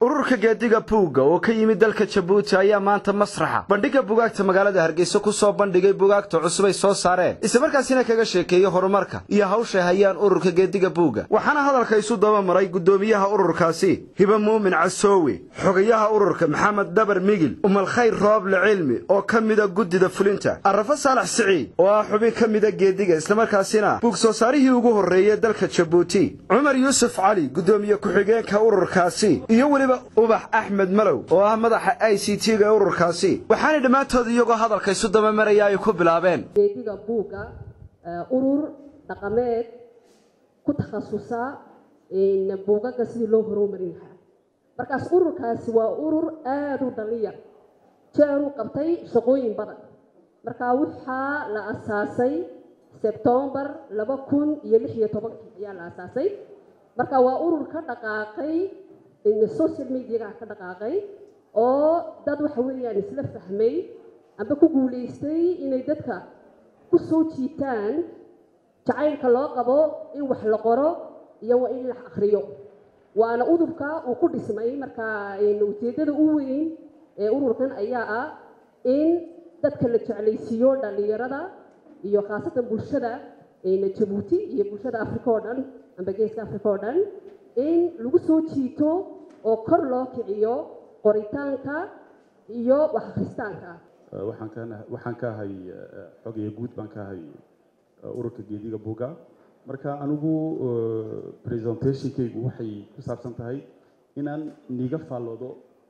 ururka geediga buugga oo ka yimid dalka jabuuti ayaa maanta masraxa bandhigga bugaagta magaalada hargeysa ku soo bandhigay bugaagta cusub ay soo saareen islamarkaasina kaga sheekeeyey horumarka iyo hawshay hayaan ururka geediga buugga waxaana hadalka isu daba maray guddoomiyaha ururkaasi hiba muumin casoowe xogayaha ururka maxamed dabar migil umalkhayr rooble cilmi oo ka mida guddida fulinta arrafo saalax siciid oo ah xubin ka mida geediga islamarkaasina buug soo saarihii ugu horreeyey dalka jabuuti cumar yuusuf cali guddoomiye ku-xigeenka ururkaasi iyo weliba ubax axmed malow oo ah madaxa i c t-ga ee ururkaasi waxaanay dhammaantood iyagoo hadalka isu dabamaraya ay ku bilaabeen geediga buugga urur dhaqameed ku takhasusa buugaga sidii loo horumarin lahaa markaas ururkaasi waa urur aada u dhaliya jeeruu qabtay shaqooyin badan markaa waxaa la asaasay sebtombar laba kun iyo lix iyo tobankii ayaa la asaasay marka waa urur ka dhaqaaqay social mediaga ka dhaqaaqay oo dad waxa weeyaan isla fahmay amba ku guulaystay inay dadka ku soo jiitaan jacaylka loo qabo in wax la qoro iyo waa in la akhriyo waana udurka uu ku dhismay marka ujeeddada u weyn ee ururkan ayaa ah in dadka la jeclaysiiyo dhallinyarada iyo khaasatan bulshada jabuuti iyo bulshada africa oo dhan amba geeska africa oo dhan in lagu soo jiito oo kor loo kiciyo qoritaanka iyo wax akhristaanka waxaan ka ahay xogaya guud baan ka ahay ururka geediga buuga marka anigu presentationkaygu waxay ku saabsan tahay inaan niga faalloodo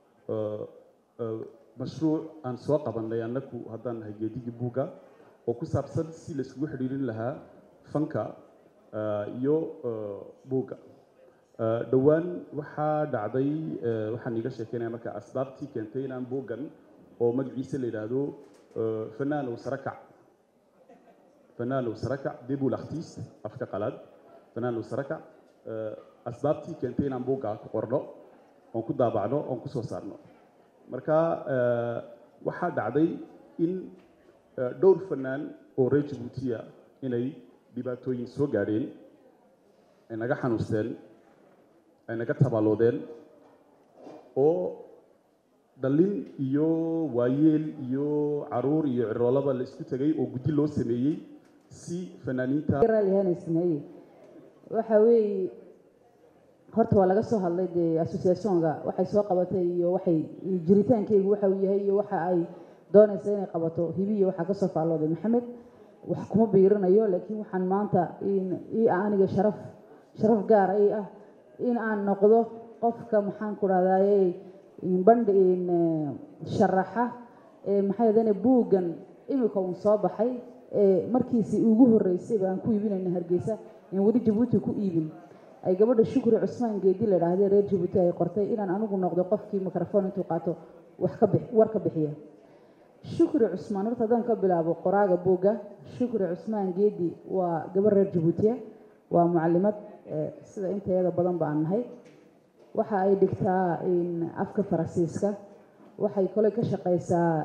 mashruuc aan soo qabanay annagu haddaan nahay geedigii buuga oo ku saabsan si laiskugu xidhiirin lahaa fanka iyo buugga dhowaan waxaa dhacday waxaan iiga sheekeynaya marka asbaabtii keentay inaan buuggan oo magaciisa la yidhaahdo fanaanow sarakac fanaanow sarakac debul artist afka qalaad fanaanow sarakac asbaabtii keentay inaan buugga ku qorno oon ku daabacno oon ku soo saarno marka waxaa dhacday in dhowr fanaan oo reer jabuutiya inay dhibaatooyin soo gaadheen ay naga xanuusteen ay naga tabaaloodeen oo dhallin iyo waayeel iyo caruur iyo ciroolaba la isku tegay oo guddi loo sameeyey si fanaaniinta sameeyey waxa weeye horta waa laga soo hadlay dee associationka waxay soo qabatay iyo waxay jiritaankeygu waxa uu yahay iyo waxa ay doonaysa inay qabato hibiya waxaa kasoo faallooday maxamed wax kuma biirinayo laakiin waxaan maanta ii aniga sharaf sharaf gaara ii ah in aan noqdo qofka maxaan ku dhahdaye bandhi sharaxa maxay hadane buuggan imika uun soo baxay markiisii ugu horreysay baan ku iibinayna hargeysa in weli jabuuti ku iibin ay gabadha shukri cusmaan geedi la dhaahdee reer jabuuti ay qortay inaan anigu noqdo qofkii microphone intuu qaato wax ka bix war ka bixiya shukri cusmaan horta haddaan ka bilaabo qoraaga buugga shukri cusmaan geedi waa gabadh reer jabuutiya waa mucalimad sida intayada badan baan nahay waxa ay dhigtaa afka faransiiska waxay kole ka shaqeysaa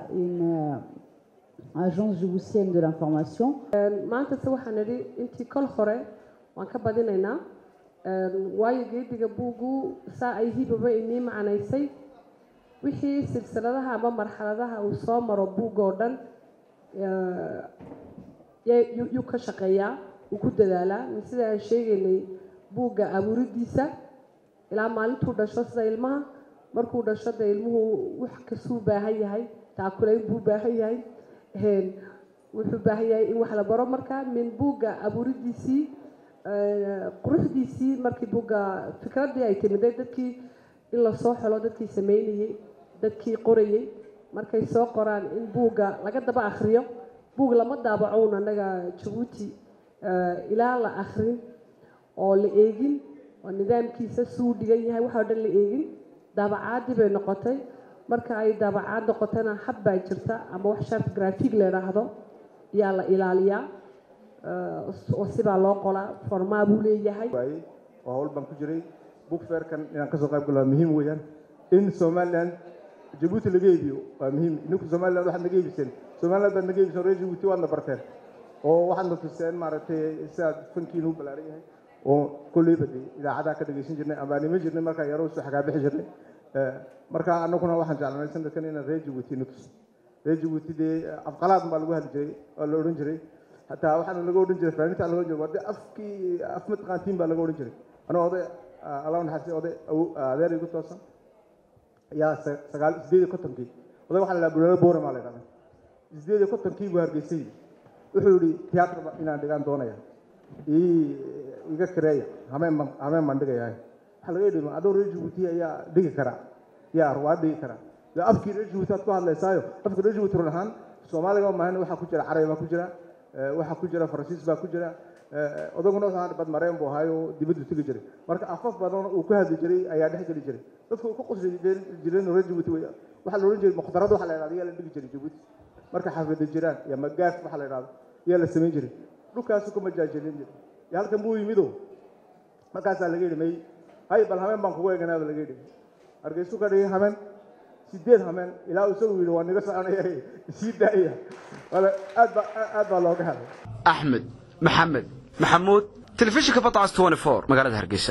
agence jibuutienne de l'information maanta se waxaan nidhi intii kol hore waan ka badinaynaa waayo geediga buuggu saa ay hibaba inii macnaysay wixii silsiladaha ama marxaladaha uu soo maro buugga oo dhan yuu ka shaqeeyaa uu ku dadaalaa sida aan sheegaynay buugga abuuridiisa ilaa maalintuu dhasho sida ilmaha markuu dhasho dee ilmuhu wax kastuu baahan yahay taakulayn buu baahan yahay wuxuu baahan yahay in wax la baro marka min buugga abuuridiisii quruxdiisii markii buugga fikraddii ay timiday dadkii in lasoo xelo dadkii sameynayey dadkii qorayey markay soo qoraan in buugga laga daba akhriyo buug lama daabacown annaga jabuuti ilaa la akhrin oo la eegin oo nidaamkiisa suu dhigan yahay waxoo dhan la eegin daabacaadii bay noqotay marka ay daabacaad noqotana hab baa jirta ama wax shart grafig la idhaahdo ayaa la ilaaliyaa oo sibaa loo qolaa formaa buu leeyahay oo hawl baan ku jiray book fairkan inaan kasoo qayb galo waa muhiim weeyaan in somaliland jabuuti laga iibiyo waa muhiim ninku somaliland waxaad naga iibiseen somaliland baad naga iibiseen reer jabuuti waadna barteen oo waxaad na tuseen maaragtay sidaad fankiinu u ballaaran yahay oo kolleyba de idaacadaha ka dhegaysan jirnay ambaanimo jirnay markaa yaroo soo xagaabixi jirnay marka anaguna waxaan jeclanay sanadkan inaan reer jabuuti nutus reer jabuuti dee afqalaad baa lagu hadli jiray oo la odhan jiray hataa waxaana laga odhan jiray fanaaniinta laga odhan jiray waa dee afkii af mataqaantiin baa laga odhan jiray anoo oday allah naxariistay oday adeer igu toosan ayaa sagaal sideed iyo kontonkii oday waxaa la dhaha buleelo boore maa la dhahda sideed iyo kontonkii buu hargeysay wuxuu yihi tiyaatar inaan dhigaan doonaya iga kareeya hameen baan hameen baan dhigayahay waxaa laga yidhi adoo reer jabuuti ayaa dhigi kara yaa ruwaad dhigi kara dee afkii reer jabuuti aad ku hadlaysaayo afkii reer jabuuti run ahaan soomaaliga maahan waxaa ku jira carabi baa ku jira waxaa ku jira faransiis baa ku jira odaguna wuxuu bad mareen buu ahaayo dibaddu tegi jiray marka afaf badan uu ku hadli jiray ayaa dhex geli jiray dadku ku qosli jireen reer jabuuti waxaa la odhan jiray mukhtarada waxaa la yidhahda yaa la dhigi jiray jabuuti marka xafida jiraan iyo magaaf waxaa la yidhahda yaa la samayn jiray dhulkaasu ku majaajelin jiray iyo halkan buu yimido markaasaa laga yidhi may hay bal hameen baan kugu eeganaaba laga yidhi hargeysu ka dhigay hameen sideed hameen ilaa isagu yidhi waa niga soconaya sii daaya wala aad baa aad baa looga helay axmed maxamed maxamuud telefishinka badcas 24 magaalada hargeysa